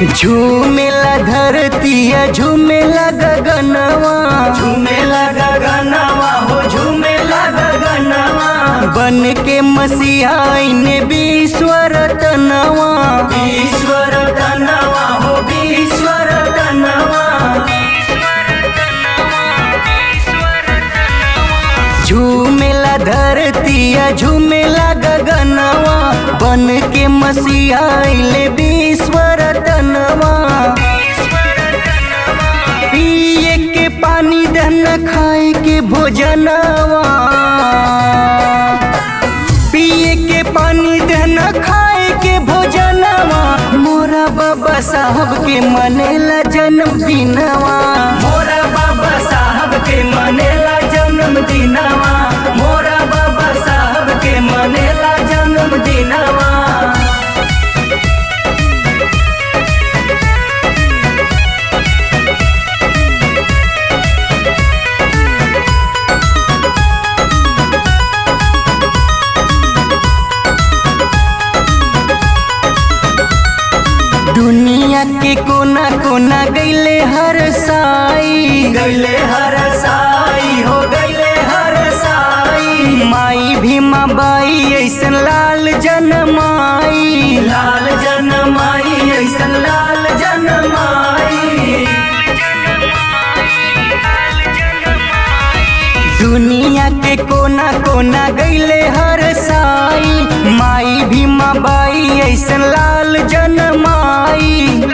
झूमेला धरतिया झूमेला गगनवा झूमेला गगनवा हो झूमेला गगनवा बन के मसीहाइने विश्वर तनवा ईश्वर तनवा हो ईश्वर तनवा झूमेला धरतिया झूमेला गगनवा बन के मसीहाइले विश्वर तनवा पिए के पानी दहन खाए के भोजनवा पिए के पानी दहन खाए के भोजनवा मोरा बाबा साहब के मनेला जन्मदिनवा मोरा बाबा साहब के मनेला जन्मदिनवा मोरा बाबा साहब के मनेला जन्मदिनवा दुनिया के कोना कोना गईले हर साई गैले हर साई हो गैले हर साई माई भीमा बाई ऐसन लाल जनमाई लाल जनमाई ऐसन लाल जनमाई दुनिया के कोना कोना गईले हर साई माई भीमा बाई ऐसन लाल जनमाई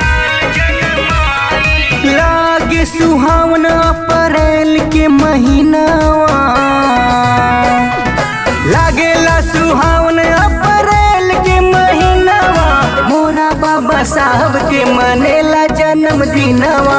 लागे सुहावन अप्रैल के महीनावा लागेला सुहावन अप्रैल के महीनावा मोरा बाबा साहब के मनेला जन्मदिनवा